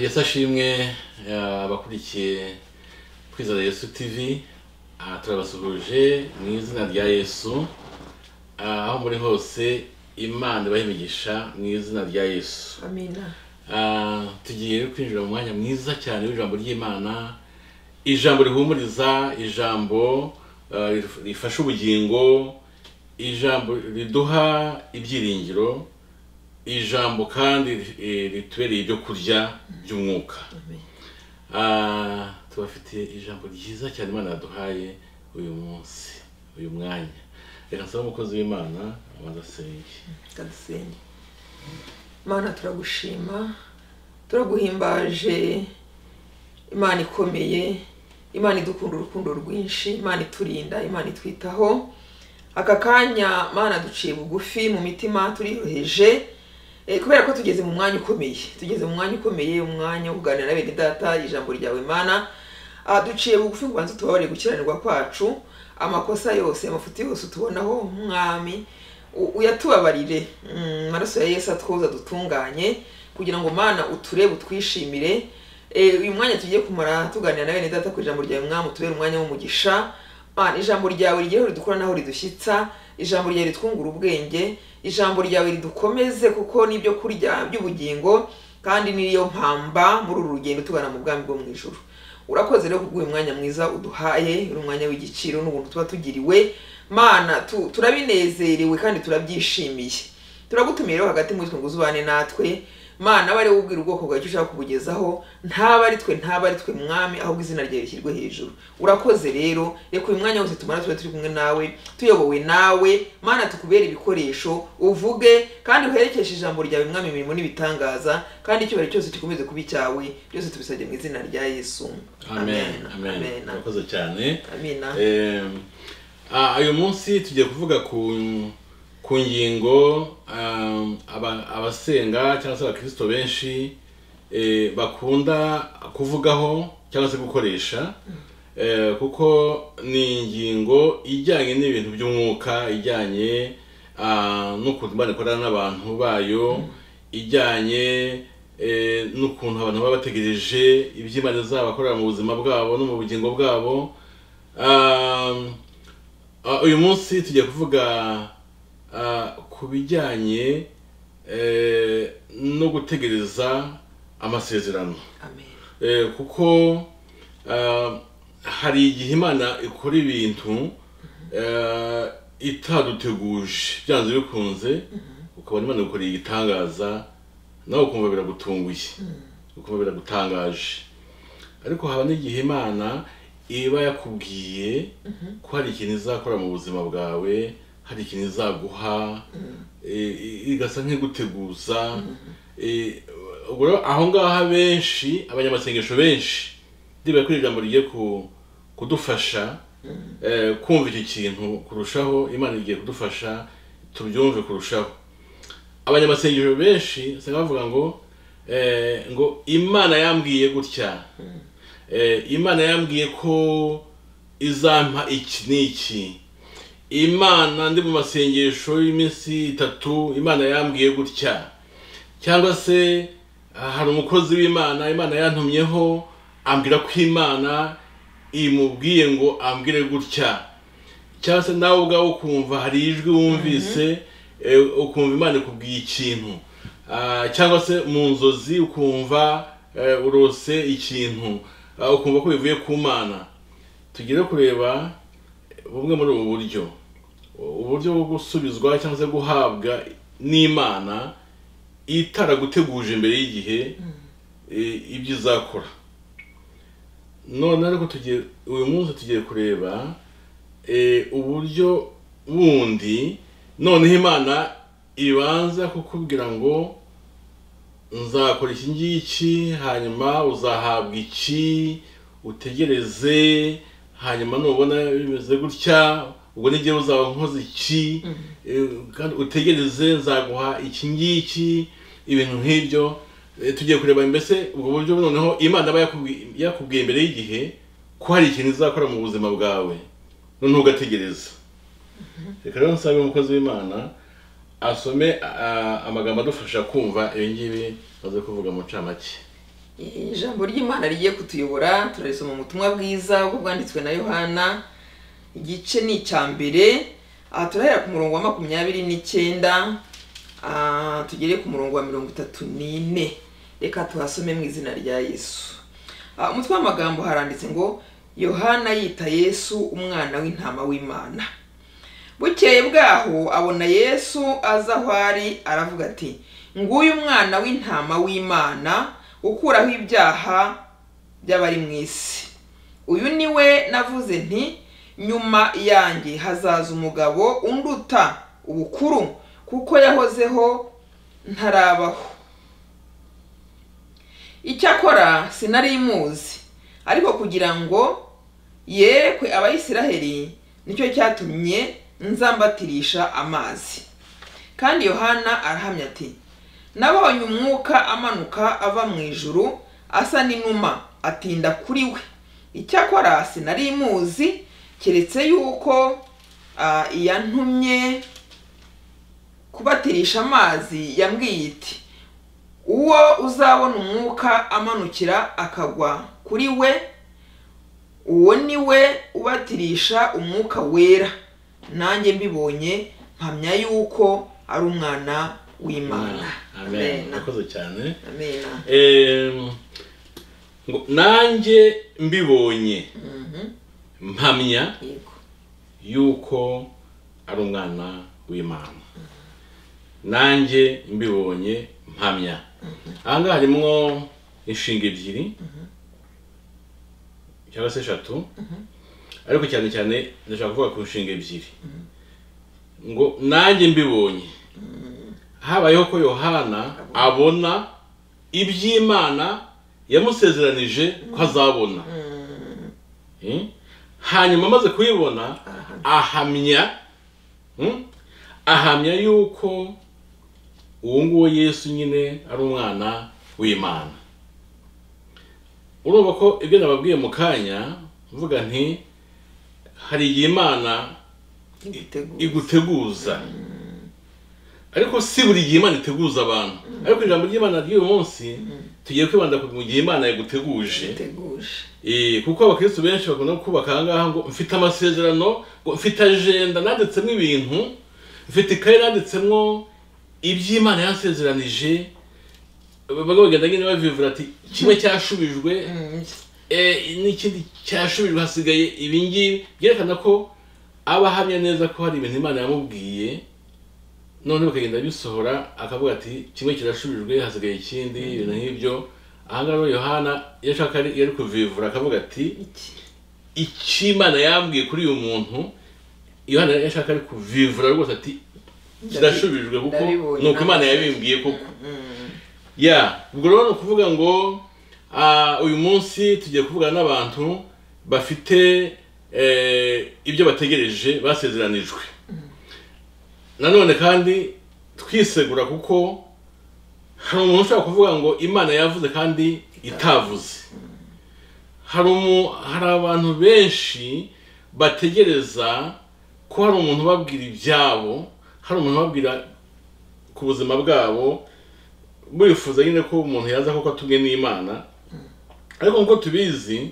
yesu ashimwe abakurikiye kwizera yesu tv aha turabasuhuje mu izina rya yesu Ah, aho muri hose imana ibaha imigisha mu izina rya yesu amina Ah, tugiye rero kwinjira mu mwanya mwiza cyane w'ijambo ry'imana ijambo rihumuriza ijambo ah, rif- rifasha ubugingo ijambo riduha ibyiringiro ijambo kandi eh, ritubereye ibyo kurya by'umwuka Ah, tubafitiye ijambo ryiza cyane imana yaduhaye uyu munsi uyu mwanya reka nsaba umukozi w'imana abanza asenge kadusenge imana turagushima turaguhimbaje imana ikomeye imana idukunda urukundo rwinshi imana iturinda imana itwitaho aka kanya mana duciye bugufi mu mitima turiyoheje Eh, kubera ko tugeze mu mwanya ukomeye tugeze mu mwanya ukomeye umwanya wo kuganira na bene data ijambo ryawe mana Ah, duciye bugufi ngo ubanze utubabarire gukiranirwa kwacu amakosa yose amafuti yose tubonaho mwami u- uyatubabarire Mm, amaraso ya yesu atwoza dutunganye kugira ngo mana uturebe utwishimire Eh, uyu mwanya tugiye kumara tuganira na bene data ku ijambo ryawe mwami utubere umwanya w'umugisha Mana ijambo ryawe rigereho ridukura naho ridushyitsa ijambo ryawe ritwungura ubwenge ijambo ryawe ridukomeze kuko nibyo kurya by'ubugingo kandi niyo mpamba muri uru rugendo tugana mu bwami bwo mu ijuru urakoze rero kubw'uyu mwanya mwiza uduhaye uri umwanya w'igiciro n'ubuntu tuba tugiriwe mana tu, turabinezerewe kandi turabyishimiye turagutumiye rero hagati muri twe ngo uzubane natwe mana aba ari wowe ubwira ubwoko bwawe icyo ushaka kubugezaho ntaba ari twe ntaba ari twe mwami ahubwo izina ryawe rishyirwe hejuru urakoze rero reka uyu mwanya wose tumara tube turi kumwe nawe tuyobowe nawe mana tukubere ibikoresho uvuge kandi uherekeshe ijambo ryawe mwami imirimo n'ibitangaza kandi icyubahiro cyose gikomeze kuba icyawe byose tubisabye mu izina rya yesu amen amen amen urakoze cyane amina Em, ah, uyu munsi tugiye kuvuga ku ku ngingo um, aba- abasenga cyangwa se abakirisito benshi eh, bakunda kuvugaho cyangwa se gukoresha eh, kuko ni ingingo ijyanye n'ibintu by'umwuka ijyanye ah, n'ukuntu imana ikorana n'abantu bayo ijyanye eh, n'ukuntu abantu baba bategereje iby'imana izabakorera mu buzima bwabo no mu bugingo bwabo Um, uh, uyu munsi tugiye kuvuga uh, ku bijyanye eh, no gutegereza amasezerano amen Eh, kuko uh, hari igihe imana ikora ibintu eh, itaduteguje byanze bikunze ukabona imana gukoreye igitangaza nawe ukumva biragutunguye ukumva biragutangaje ariko haba n'igihe imana iba yakubwiye ko hari ikintu izakora mu buzima bwawe hari ikintu izaguha eh, i- igasa nk'iguteguza Eh, ubwo rero aho ngaho benshi abanyamasengesho benshi ndibera kuri iri jambo rigiye ku- kudufasha eh, kumva icyo kintu kurushaho imana igiye kudufasha tubyumve kurushaho abanyamasengesho benshi usanga bavuga ngo eh, ngo imana yambwiye gutya Eh, imana yambwiye ko izampa iki n'iki imana ndi mu masengesho y'iminsi itatu imana yambwiye gutya cyangwa se ah, hari umukozi w'imana imana yantumyeho ambwira ko imana imubwiye ngo ambwire gutya cyangwa se nawe ubwawe ukumva hari ijwi wumvise eh, ukumva imana ikubwiye ikintu Ah, cyangwa se mu nzozi ukumva eh, urose ikintu Ah, ukumva ko bivuye ku mana tugere kureba bumwe muri ubu buryo uburyo bwo gusubizwa cyangwa se guhabwa n'imana itaraguteguje imbere y'igihe eh, ibyo izakora none ariko tugiye uyu munsi tugiye kureba eh, uburyo bundi noneho imana ibanza kukubwira ngo nzakora iki ngiki hanyuma uzahabwa iki utegereze hanyuma nubona bimeze gutya ubwo n'igihe uzaba nkoze iki eh, kandi utegereze nzaguha iki ngiki ibintu nk'ibyo Eh, tugiye kureba mbese ubwo buryo noneho imana aba yakubwi- yakubwiye mbere y'igihe ko hari ikintu izakora mu buzima bwawe noneho ugategereza reka rero nsabe umukozi w'imana asome ah, amagambo adufasha kumva ibi ngibi maze kuvuga mu ncamake ijambo ry'imana rigiye kutuyobora turarisoma mu butumwa bwiza ubwo bwanditswe na yohana igice ni icya mbere aha turahera ku murongo wa makumyabiri n'icyenda ah, tugere ku murongo wa mirongo itatu n'ine reka tuhasome mu izina rya yesu Ah, umutwe w'amagambo haranditse ngo yohana yita yesu umwana w'intama w'imana bukeye bwaho abona yesu aza aho ari aravuga ati nguyu umwana w'intama w'imana ukuraho ibyaha by'abari mu isi uyu ni we navuze nti nyuma yanjye hazaza umugabo unduta ubukuru kuko yahozeho ntarabaho icyakora sinari muzi ariko kugira ngo yerekwe abayisiraheli nicyo cyatumye nzambatirisha amazi kandi yohana arahamya ati nabonye umwuka amanuka ava mu ijuru asa n'inuma atinda kuri we icyakora sinari muzi keretse yuko ah, iyantumye kubatirisha amazi yambwiye iti uwo uzabona umwuka amanukira akagwa kuri we uwo ni we ubatirisha umwuka wera nanjye mbibonye mpamya yuko ari umwana w'imana amen nakoze cyane amena Em, ngo nanjye mbibonye mpamya yego yuko ari umwana w'imana nanjye mbibonye mpamya aha ngaha harimo inshinga ebyiri cyangwa se eshatu ariko cyane cyane ndashaka kuvuga ku nshinga ebyiri ngo nanjye mbibonye habayeho ko yohana abona iby'imana yamusezeranije ko azabona Mm? hanyuma amaze kuyibona ahamya mm, ahamya yuko uwo nguwo yesu nyine ari umwana w'imana urumva ko ibyo nababwiye mu kanya mvuga nti hari igihe imana igiteguye iguteguza ariko si buri gihe imana iteguza abantu ariko ijambo ry'imana ry'uyu munsi tugiye kwibanda ku gihe imana yaguteguje iteguje Eh, kuko abakristo benshi bakunda kubaka ahangaha ngo mfite amasezerano ngo mfite ajenda nanditsemo ibintu mfite ikayi nanditsemo iby'imana yansezeranije bamwe bagenda nyine bavivura ati kimwe cyashubijwe eh, n'ikindi cyashubijwe hasigaye ibingibi byerekana ko aba ahamya neza ko hari ibintu imana yamubwiye none bakagenda bisohora akavuga ati kimwe kirashubijwe hasigaye ikindi ibintu nk'ibyo ahangaha rero yohana iyo ashaka ari- iyo ari kuvivura akavuga ati iki icyo imana yambwiye kuri uyu muntu yohana iyo ashaka ari kuvivura rwose ati kirashubijwe kuko Ndabibonye ni uko imana n'amaso. yabimbwiye koko ya ubwo rero ni ukuvuga ngo ah, uyu munsi tugiye kuvugana n'abantu bafite eh, ibyo bategereje basezeranijwe nanone kandi twisegura kuko hari umuntu ushobora kuvuga ngo imana yavuze kandi itavuze hari umu- hari abantu benshi bategereza ko hari umuntu ubabwira ibyabo hari umuntu ubabwira ku buzima bwabo burifuza nyine ko umuntu yaza koko atumwe n'imana ariko nk'uko tubizi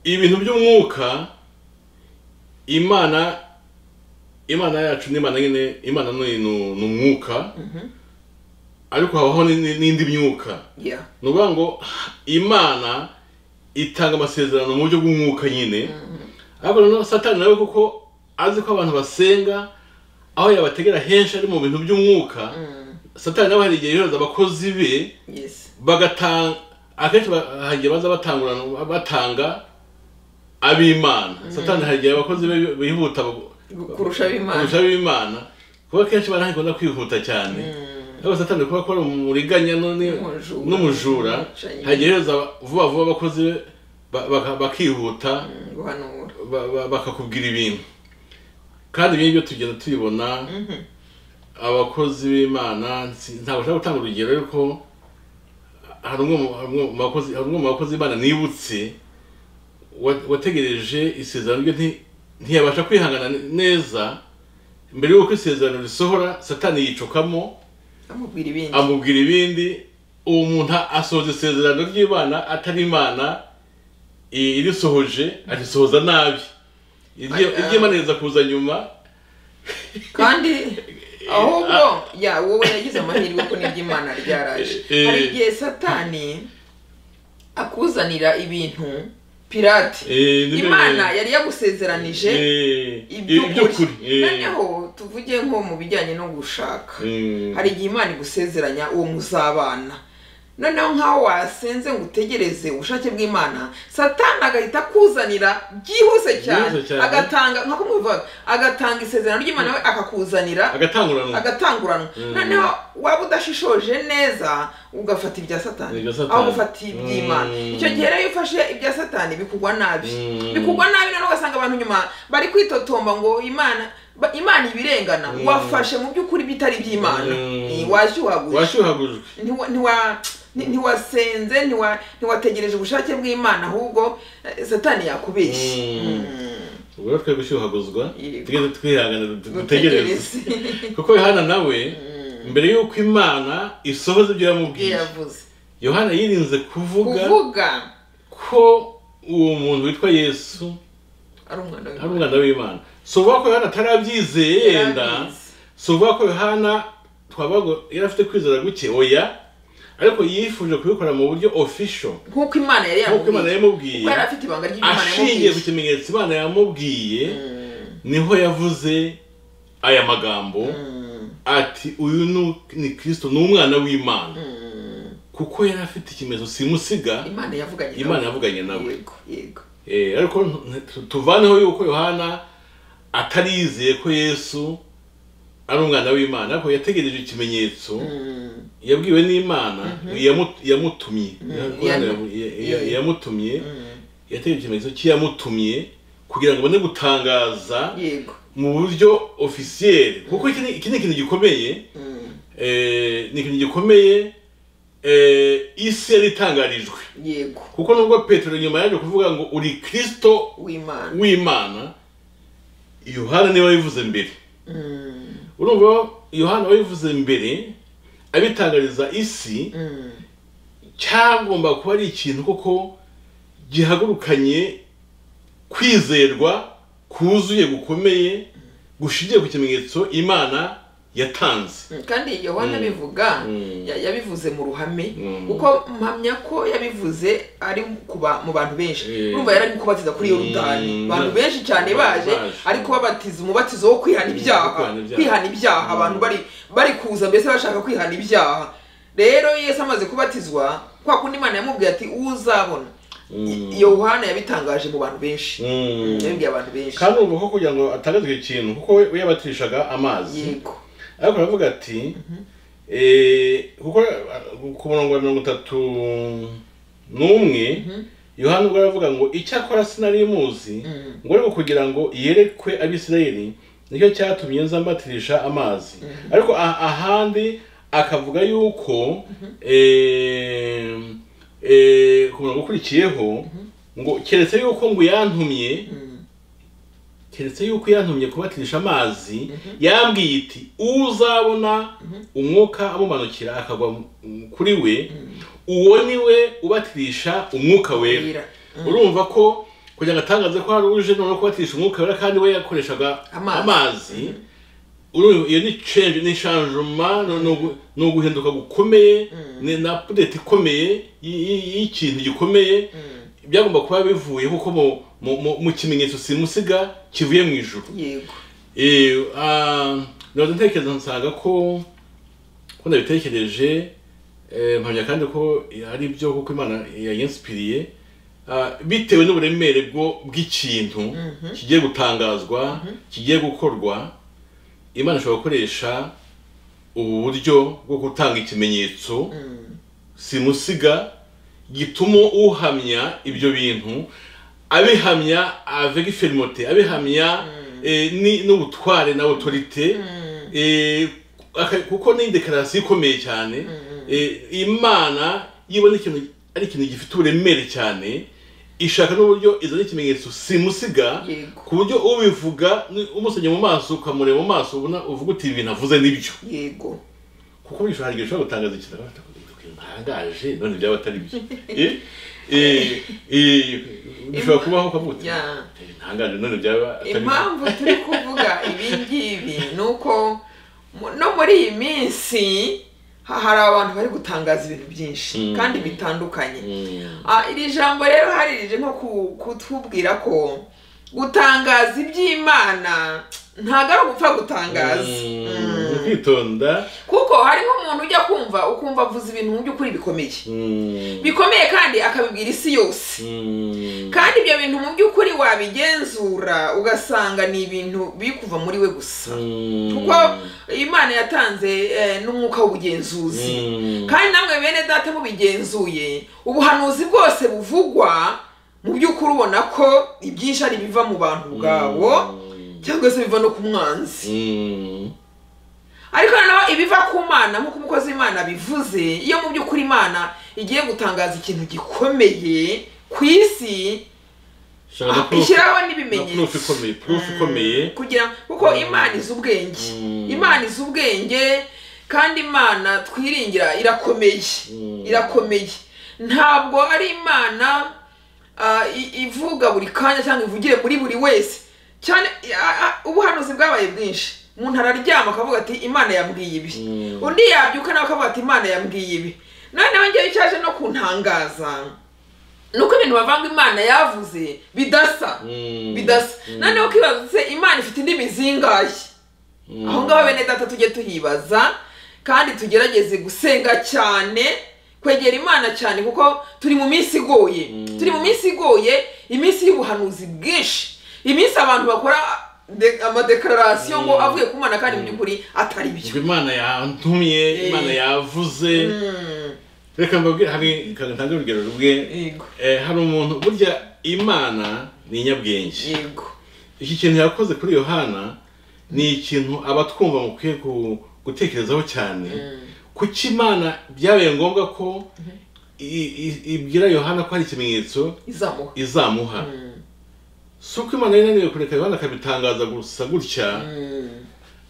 ibintu by'umwuka imana imana yacu ni imana nyine imana ni ni- ni umwuka ariko habaho ni- ni- n'indi myuka ya ni ukuvuga ngo imana itanga amasezerano mu buryo bw'umwuka nyine ariko noneho satani nawe kuko azi ko abantu basenga aho yabategera henshi ari mu bintu by'umwuka satani nawe hari igihe yohereza abakozi be yesi bagatanga akenshi ba- hari igihe baza batangurana batanga ab'imana satani hari igihe abakozi be bihuta kurusha ab'imana kurusha ab'imana kuba akenshi barakunda kwihuta cyane ariko satani kuba akora umuriganya none Umujura. n'umujura Umwicanyi. hari igihe yohereza vuba vuba abakozi be ba- baka- bakihuta guhanura ba- ba- bakakubwira ibintu kandi ibi ngibyo tugenda tubibona abakozi b'imana si- ntabwo nshaka gutanga urugero ariko hari umwe mu- hari umwe mu bakozi- hari umwe mu bakozi b'imana nibutse wa- wategereje isezerano rye nti- ntiyabasha kwihangana ne- neza mbere y'uko isezerano risohora satani yicukamo amubwira ibindi amubwira ibindi uwo muntu asohoza isezerano ry'imana atari imana i- irisohoje arisohoza nabi Iryo- Aya. iry'imana riza kuza nyuma kandi ahubwo ya wowe yagize amahirwe ko n'iby'imana ryaraje Eh. hari igihe satani akuzanira ibintu pirate Eh, ni bene- imana yari yagusezeranije Eh, iby'ukuri eh. noneho tuvuge nko mu bijyanye no gushaka Mm. hari igihe imana igusezeranya uwo muzabana noneho nk'aho wasenze ngo utegereze ubushake bw'imana satani agahita akuzanira byihuse cyane Byihuse cyane. agatanga nka kumwivuga agatanga isezerano ry'imana we akakuzanira agatanguranwa agatanguranwa Mm. noneho waba udashishoje neza ugafata ibya satani Ibya satani. aho gufata iby'imana Mm. icyo gihe rero iyo ufashe ibya satani bikugwa nabi Mm. bikugwa nabi noneho ugasanga abantu nyuma bari kwitotomba ngo imana ba- imana ibirengana Mm. wafashe mu by'ukuri bitari iby'imana Mm. Eh, washyuhaguye washyuhagujwe Ntiwa- ntiwa- nti- ntiwasenze ntiwa- ntiwategereje ubushake bw'imana ahubwo eh, satani yakubeshye Mm. Mm. ubwo rero twe gushyuhaguzwa Yego. tugeze twihangana dutegereze Dutegereze. kuko yohana nawe mbere y'uko imana isohoza ibyo yamubwiye yavuze yohana yirinze kuvuga kuvuga ko uwo muntu witwa yesu ari umwana ari w'imana umwana w'imana si uvuga ko yohana atarabyizeye yenda Yarabizi. si uvuga ko yohana twabaga yari afite kwizera guke oya ariko yifuje kubikora mu buryo ofisho nk'uko imana yari nk'uko imana yamubwiye yamubwiye kuko yari afite ibanga ry'imana ashingiye ku yamubwiye kimenyetso imana yamubwiye niho yavuze aya magambo ati uyu ni- ni kirisito ni umwana w'imana kuko yari afite ikimenyetso simusiga imana yavuganye nawe. imana yavuganye nawe yego yego Eh, ariko ntu- tu- tuvaneho yuko yohana atari yizeye ko yesu ari umwana w'imana ariko yategereje ikimenyetso yabwiwe n'imana yamu- yamutumye Yohana yamu- ya- ya- Yeah. yamutumye yategereje ikimenyetso cy'iyamutumye kugira ngo abone gutangaza yego mu buryo ofisiyeri kuko iki ni- iki ni ikintu gikomeye eh, ni ikintu gikomeye eh, isi yari itangarijwe yego kuko nubwo petero nyuma yaje kuvuga ngo uri kirisito w'imana w'imana yohana niwe wabivuze mbere Mm, urumva yohana wabivuze mbere abitangariza isi mm, cyagomba kuba ari ikintu koko gihagurukanye kwizerwa kuzuye gukomeye gushingiye ku kimenyetso imana yatanze mm. kandi yohana abivuga Mm. ya- yabivuze mu ruhame Mm. kuko mpamya ko yabivuze ari ku ba- mu bantu benshi Eh. urumva yari ari kubatiza kuri Mm. yorudani abantu benshi cyane Baje. baje ariko babatiza umubatizo wo kwihana ibyaha kwihana ibyaha. kwihana ibyaha abantu bari bari kuza mbese bashaka kwihana ibyaha rero yesu amaze kubatizwa kwa kundi imana yamubwiye ati uzabona Mm. I- yohana yabitangaje mu bantu benshi Mm. yabibwiye abantu benshi kandi urumva ko kugira ngo atangazwe ikintu kuko we we yabatirishaga amazi yego ariko aravuga ati eh, kuko eh, ku murongo wa mirongo itatu n'umwe yohani ubwo aravuga ngo icyakora sinari muzi ngo ariko kugira ngo yerekwe abisirayeli nicyo cyatumye nza mbatirisha amazi ariko ah- ahandi akavuga yuko eh, eh, ku murongo ukurikiyeho ngo keretse yuko ngo yantumye keretse yuko yantumye kubatirisha amazi yambwiye iti uzabona umwuka amumanukira akagwa mu- mu- kuri we uwo ni we ubatirisha umwuka wera Wera. urumva ko kugira ngo atangaze ko hari uje noneho kubatirisha umwuka wera kandi we yakoreshaga Amazi. amazi urumva iyo ni change ni changement no- no gu- ni uguhinduka gukomeye ni na update ikomeye y- y- y'ikintu gikomeye byagomba kuba bivuye kuko mu- mu- mu- mu kimenyetso simusiga kivuye mu ijuru yego Eh, ah, ndaza ntekereza nsanga ko ko nabitekereje eh, mpamya kandi ko ari byo kuko imana yayinsipiriye Ah, bitewe n'uburemere bwo bw'ikintu kigiye gutangazwa kigiye gukorwa imana ishobora gukoresha ubu buryo bwo gutanga ikimenyetso simusiga gituma uhamya ibyo bintu abihamya avec fermeté abihamya eh, ni- n'ubutware na autorité eh, aka- kuko ni dekarasiyo ikomeye cyane eh, imana yibona ikintu ari ikintu gifite uburemere cyane ishaka n'uburyo izana ikimenyetso simusiga Yego. ku buryo ubivuga ni- umusomye mu maso ukamureba mu maso ubona uvuga uti ibi navuze nibyo yego kuko bishobora hari igihe ushobora gutangaza ikintu ntangaje none byaba atari byo Eh, eh, eh, bishobora kubaho ukavuga uti, Yeah. "Eh, ntangaje none byaba atari byo." impamvu turi kuvuga ibi ngibi ni uko mu- no muri iyi minsi ha- hari abantu bari gutangaza ibintu byinshi Mm. kandi bitandukanye Mm. Ah, iri jambo rero hari rije nko ku- kutubwira ko gutangaza iby'imana ntabwo ari ugupfa gutangaza Mm, Mm. kwitonda kuko hari nk'umuntu ujya kumva ukumva avuze ibintu mu by'ukuri bikomeye Mm. bikomeye kandi akabibwira isi yose Mm. kandi ibyo bintu mu by'ukuri wabigenzura ugasanga ni ibintu biri kuva muri we gusa Mm. kuko imana yatanze eh, n'umwuka w'ubugenzuzi Mm. kandi namwe bene data mubigenzuye ubuhanuzi bwose buvugwa mu by'ukuri ubona ko ibyinshi ari biva mu bantu ubwabo Mm. cyangwa se biva no ku mwanzi Mm. ariko noneho ibiva ku mana nk'uko umukozi w'imana bivuze iyo mu by'ukuri imana igiye gutangaza ikintu gikomeye ku isi Shaka na proof- ishyiraho na proof n'ibimenyetso ikomeye proof ikomeye kugira kuko imana izi ubwenge Mm. imana izi ubwenge kandi imana twiringira irakomeye Mm. irakomeye ntabwo ari imana ah, i- ivuga buri kanya cyangwa ivugire muri buri wese cyane ah, ah, ubuhanuzi bwabaye bwinshi umuntu araryama akavuga ati imana yambwiye ibi Mm. undi yabyuka nawe akavuga ati imana yambwiye ibi noneho ngewe icyaje no kuntangaza ni uko ibintu bavanga imana yavuze bidasa Mm. bidasa noneho ukibaza se imana ifite indimi zingahe Mm. aho ngaho bene data tujye tuhibaza kandi tugerageze gusenga cyane kwegera imana cyane kuko turi mu minsi igoye Mm. turi mu minsi igoye iminsi y'ubuhanuzi bwinshi iminsi abantu bakora de- amadekararasiyo ngo Mm. avuye ku mana kandi mu by'ukuri atari byo Ubwo imana yantumye Eh. imana yavuze Mm, reka mbabwire hari ntange urugero rumwe yego Eh, hari umuntu burya imana ni inyabwenge yego iki kintu yakoze kuri yohana ni ikintu abatwumva mukwiye ku- gutekerezaho cyane kuki imana byabaye ngombwa ko i- i- ibwira yohana ko hari ikimenyetso izamuha izamuha Mm, si uko imana yari inaniwe kureka yohana akabitangaza gusa gutya mm,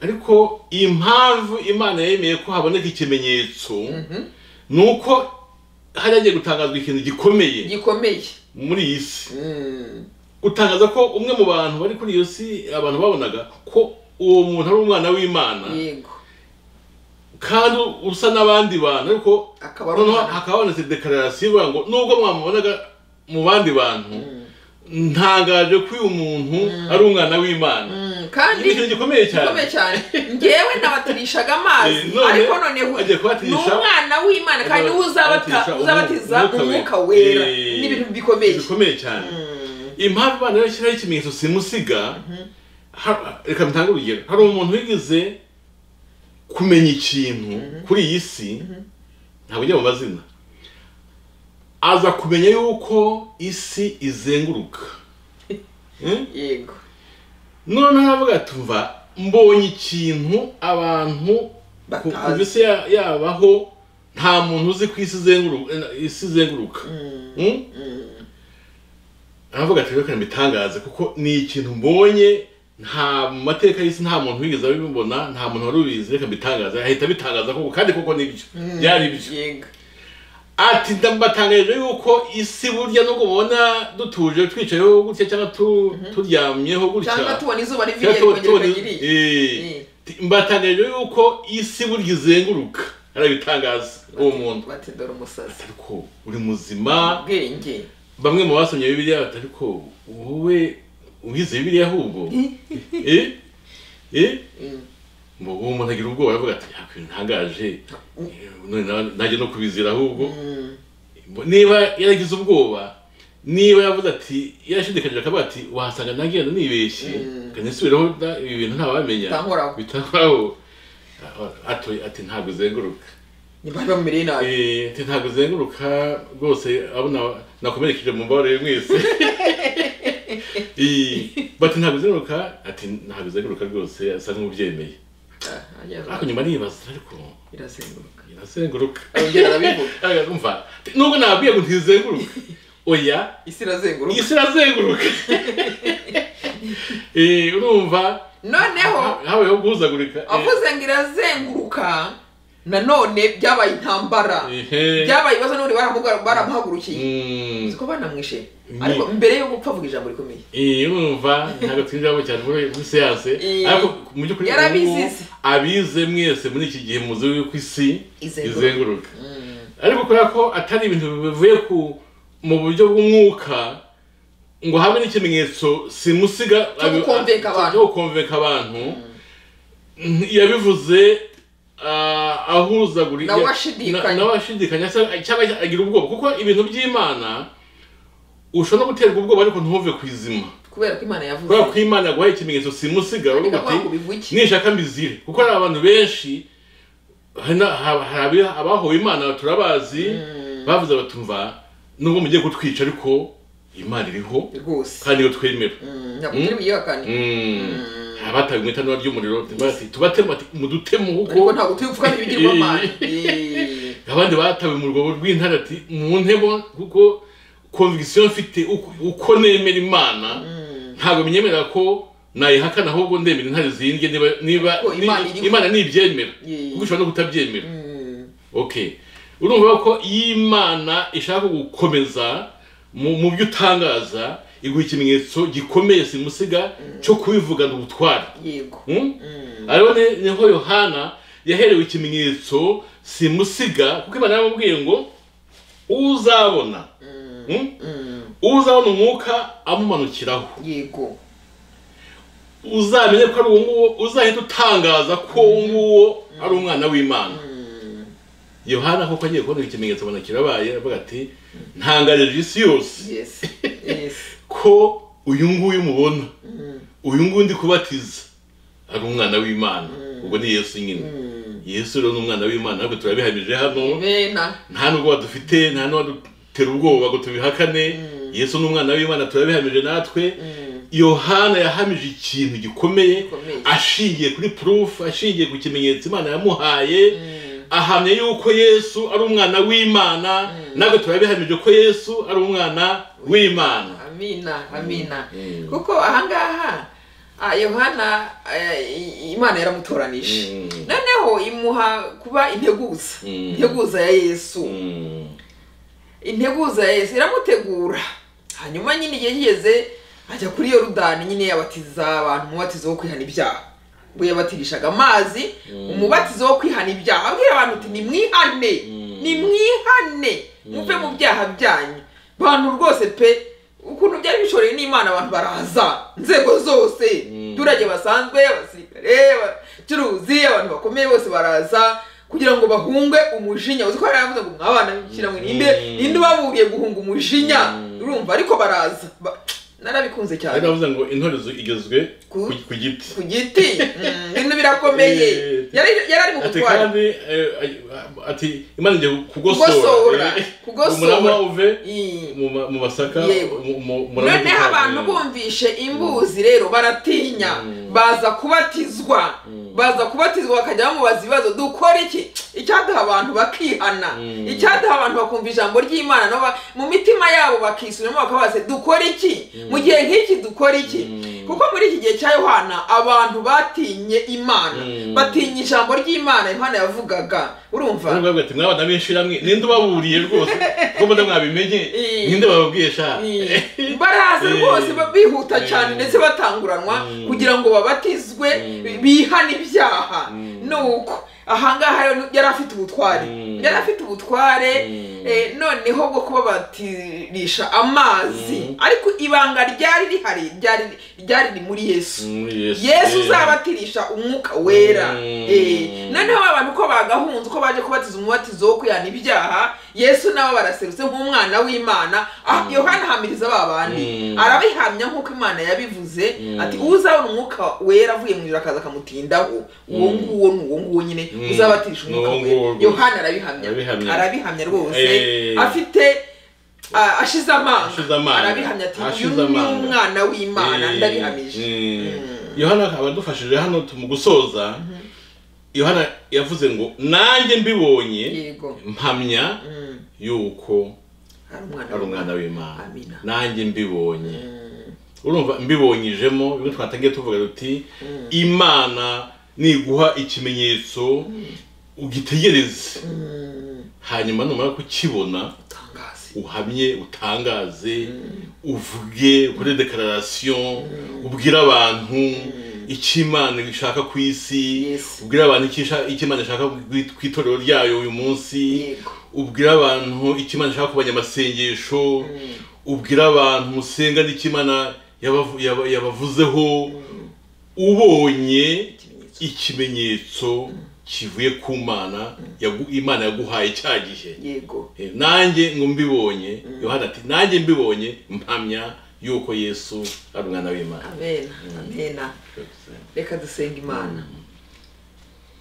ariko impamvu imana yemeye ko haboneka ikimenyetso mhm. ni uko hari hagiye gutangazwa ikintu gikomeye gikomeye muri iyi si Mm, gutangaza ko umwe mu bantu bari kuri iyo si abantu babonaga ko uwo muntu ari umwana w'imana yego kandi usa n'abandi bantu ariko akaba ari noneho umwana hakaba habonetse dekararasiyo ivuga ngo nubwo mwamubonaga mu bandi bantu ntangaje ko uyu muntu ari umwana w'imana Mm, ni kandi ikintu gikomeye cyane gikomeye cyane ngewe nabatirishaga amazi Eh, none ariko noneho agiye ni kubatirisha umwana w'imana kandi niwe uzabata- kubatirisha uzabatiza umwuka we. umwuka wera Eh, n'ibintu bikomeye bikomeye cyane impamvu imana rero ishyiraho ikimenyetso simusiga ha- reka mtange urugero hari umuntu wigize kumenya ikintu kuri iyi si ntabwo ujya mu mazina aza kumenya yuko isi izenguruka Eh? yego noneho aravuga tuva mbonye ikintu abantu ku Batazi. ku isi ya- yabaho nta muntu uzi ku isi izenguruka isi izenguruka Mm? aravuga ati reka mbitangaze kuko ni ikintu mbonye nta mu mateka y'isi nta muntu wigeze abibona nta muntu wari ubizi reka mbitangaze ahita abitangaza koko kandi koko nibyo byari byo yego ati ndabatangaje yuko isi burya nubwo mubona dutuje twicayeho gutya cyangwa tu- turyamyeho gutya cyangwa tubona izuba rivuye Cyangwa tuba- rikongera tubona- rikagiriye Eh. Ti- mbatangaje yuko isi burya izenguruka arabitangaza uwo muntu bati dore umusazi ariko uri muzima ubwenge bamwe mu basomye bibiliya bati ariko wowe uhize bibiliya ahubwo Eh? Eh? Mm. ngo uwo muntu agira ubwoba aravuga ati nta kintu ntangaje Eh, none na- najya no kubizira ahubwo Mm. niba yaragize ubwoba niba yavuze ati yarashidikanyije akavuga ati wahasanga nagenda nibeshye Mm. kandi nsubireho da- ibi bintu ntabamenya Bitankoraho. bitankoraho A- ati ati ntabwo uzenguruka niba bamumereye nabi Eh, ati ntabwo uzenguruka rwose abo na- nakomerekeje mu mbabarire mwese Eh, bati ntabwo uzenguruka ati ntabwo uzenguruka rwose asa nk'ubyemeye Ah, ariko ajya- nyuma nibaza ariko irazenguruka irazenguruka arongera arabivuga Ariko umva nubwo nababwiye ngo ntizenguruka oya isi irazenguruka isi irazenguruka Eh, urumva noneho ha- habayeho guhuzagurika Eh, avuze ngo irazenguruka nanone byabaye intambara Ehe. byabaye ibibazo n'ubundi baramuga- baramuhagurukiye Mm. uzi ko banamwishe Ni- ariko mbere yo gupfa avuga ijambo rikomeye iyo mwumva ntabwo twinjiramo cyane muri muri siyanse Eh, ariko mu by'ukuri ubu ngubu, yarabizize. abize mwese muri iki gihe muzi yuko isi Izenguruka. izenguruka ariko kubera ko atari ibintu bivuye ku mu buryo bw'umwuka ngo habe n'ikimenyetso simusiga Cyo gukonvenka abantu. cyo gukonvenka abantu yabivuze ah, ahuzagurika Nawe ashidikanya. na- nawe ashidikanya cyangwa cyangwa agira ubwoba kuko ibintu by'imana ushobora no guterwa ubwoba ariko ntuve ku izima kubera ko imana yavuze kubera ko imana yaguhaye ikimenyetso simusiga Ariko uravuga ntabwo bivuye. uti nishaka mbizire kuko hari abantu benshi hari na- ha- hari abi- abahowe imana turabazi bavuze batumva nubwo mugiye kutwica ariko imana iriho rwose kandi iyo twemera Mm, ntabwo turi buyihakane abatawe mu itanura ry'umuriro bati tubatema bati mudutemo ariko kuko ntabwo turi gupfa n'ibigirwamana abandi batawe mu rwobo rw'intare ati mu ntebo kuko konvigisiyo mfite uko- uko nemera imana ntabwo menyemerera ko nayihakana ahubwo ndemera intare zindye niba niba Ko Imana ni- iriho. imana nibyemera Yeah. kuko ishobora no kutabyemera okay urumva ko iyo imana ishaka gukomeza mu mu byo utangaza iguha ikimenyetso gikomeye simusiga cyo kubivugana ubutware yego Hmm? ariho ne- niho yohana yaherewe ikimenyetso simusiga kuko imana yaramubwiye ngo uzabona Hmm? Mm, uzabona umwuka amumanukiraho yego uzamenye ko ari uwo nguwo uzahita utangaza ko uwo nguwo ari umwana w'imana yohana koko agiye kubona ikimenyetso abona kirabaye aravuga ati ntangarije isi yose yes yes ko uyu nguyu mubona uyu nguyu ndi kubatiza ari umwana w'imana ubwo ni yesu nyine yesu rero ni umwana w'imana ntabwo turabihamije hano bena nta nubwo badufite nta n'uwadutera ubwoba ngo tubihakane yesu ni umwana w'imana turabihamije natwe yohana yahamije ikintu gikomeye Gikomeye. ashingiye kuri purufu ashingiye ku kimenyetso imana yamuhaye ahamya yuko yesu ari umwana w'imana natwe turabihamije ko yesu ari umwana w'imana amina amina kuko ahangaha ah, yohana eh, i- imana yaramutoranije Mm. noneho imuha kuba integuza Mm. integuza ya yesu Mm. integuza ya yesu iramutegura hanyuma nyine igihe kigeze ajya kuri yorudani nyine yabatiza abantu umubatizo wo kwihana ibyaha ubwo yabatirishaga amazi umubatizo wo kwihana ibyaha abwira abantu uti nimwihane nimwihane muve mu byaha byanyu bantu rwose pe ukuntu byari bishoreye n'imana abantu baraza inzego zose abaturage basanzwe abasirikare abacuruzi abantu bakomeye bose baraza kugira ngo bahunge umujinya uzi ko hari abavuze ngo mwabana b'ishyirahamwe ninde Mm. ninde ubabugiye guhunga umujinya urumva ariko baraza Ba- narabikunze ari cyane navuze ngo intorezo igezwe Ku- ku- ku giti ku giti Mm, ibintu birakomeye Eh, yari yari ari mu ati butware kandi eh, ati imana igiye kugosora Kugosora, eh, kugosora. umurama uve Eh. mu ma- mu masaka Yego. mu- mu- umurama noneho utukura. abantu bumvishe imbuzi rero baratinya baza kubatizwa baza kubatizwa bakajya bamubaza ibibazo dukore iki icyaduha abantu bakihana icyaduha abantu bakumva ijambo ry'imana nabo ba- mu mitima yabo bakisubiramo bakabaza ati, dukore iki mu gihe nk'iki dukore iki kuko muri iki gihe cya yohana abantu batinye imana Mm. batinye ijambo ry'imana yohana yavugaga urumva baravuga bati mwabana b'ishiramwe ninde ubaburiye rwose ko mbona mwabimenye Eh. ninde bababwiye sha Eh, baraza rwose ba- bihuta cyane ndetse batanguranwa kugira ngo babatizwe bihane ibyaha nuko ahangaha rero yari afite ubutware Mm. yari afite ubutware eh, noneho bwo kubabatirisha amazi ariko ibanga ryari rihari ryari ryari ni muri yesu Mm, Yesu. yesu Eh. uzabatirisha umwuka wera Mm. Eh, noneho abantu ko bagahunze uko baje kubatiza umubatizo wo kwihana ibyaha yesu nabo baraserutse nk'umwana w'imana Ah, yohana ahamiriza ba bandi Mm. arabihamya nk'uko imana yabivuze ati uzabona umwuka wera avuye mu ijoro akaza akamutindaho uwo nguwo ni uwo nguwo nyine Mm. uzabatirisha umwuka Ni uwo nguwo wera rwose. yohana arabihamya Arabihamya. arabihamya rwose Eh. afite ah, ashize Ashize amanga amanga. arabihamya ati uyu Ashize ni amanga. umwana w'imana Eh, ndabihamije eh. yohana akaba adufashije hano mu gusoza yohana yavuze ngo nanjye mbibonye yego mpamya yuko hari umwana ari umwana w'imana Amina. nanjye mbibonye urumva mbibonyijemo bimwe twatangiye tuvuga duti imana niguha ikimenyetso ugitegereze hanyuma numara kukibona utangaza uhamye utangaze uvuge ukore dekararasiyo ubwire abantu icyo imana ishaka ku isi Yes. ubwire abantu icyo isha- icyo imana ishaka ku- ku itorero ryayo uyu munsi Yego. ubwire abantu icyo imana ishaka ku banyamasengesho ubwire abantu musenga n'icyo imana yabavu- yaba- yabavuzeho ubonye ikimenyetso ikimenyetso kivuye ku mana yagu- imana yaguhaye cya gihe yego Eh, nanjye ngo mbibonye yohana ati nanjye mbibonye mpamya yuko yesu ari umwana w'imana amena amena reka dusenga imana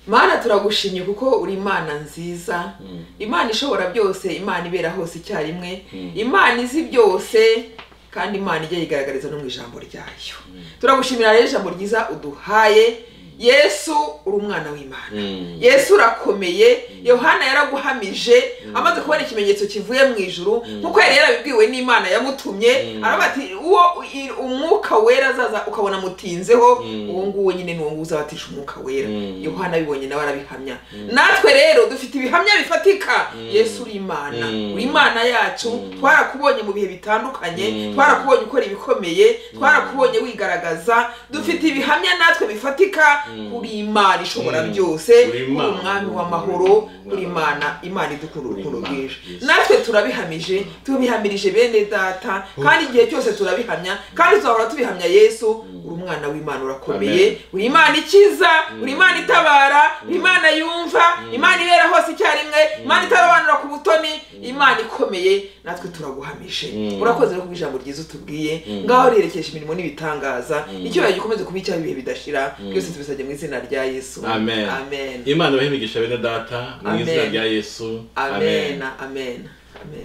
mana turagushimye kuko uri imana nziza imana ishobora byose imana ibera hose icyarimwe imana izi byose kandi imana ijya yigaragariza no mu ijambo ryayo turagushimira rero ijambo ryiza uduhaye yesu uri umwana w'imana Mm. yesu urakomeye yohana yaraguhamije amaze kubona ikimenyetso kivuye mu ijuru nk'uko yari yarabibwiwe n'imana yamutumye aravuga ati uwo i- umwuka wera azaza ukabona amutinzeho uwo nguwo nyine ni uwo nguwo uzabatisha umwuka wera Mm. yohana abibonye nawe arabihamya natwe rero dufite ibihamya bifatika yesu uri imana Mm. uri imana yacu twarakubonye mu bihe bitandukanye twarakubonye ukora ibikomeye twarakubonye wigaragaza dufite ibihamya natwe bifatika kuri imana ishobora Mm. byose Uri kuri Imana. umwami w'amahoro kuri imana imana idukunda urukundo rwinshi natwe turabihamije tubihamirije bene data kandi igihe cyose turabihamya kandi tuzahora tubihamya yesu uri umwana w'imana urakomeye Amen. uri imana ikiza uri imana itabara uri imana yumva imana ibera hose icyarimwe imana itarobanura ku butoni imana ikomeye natwe turaguhamije Mm. urakoze rero kuba ijambo ryiza utubwiye ngaho riherekeje imirimo n'ibitangaza icyubahiro gikomeze kuba icyaha ibihe bidashira byose tubisabye mu izina rya yesu amen amen imana ibahimigisha bene data mu izina Amen. rya yesu amen amen amen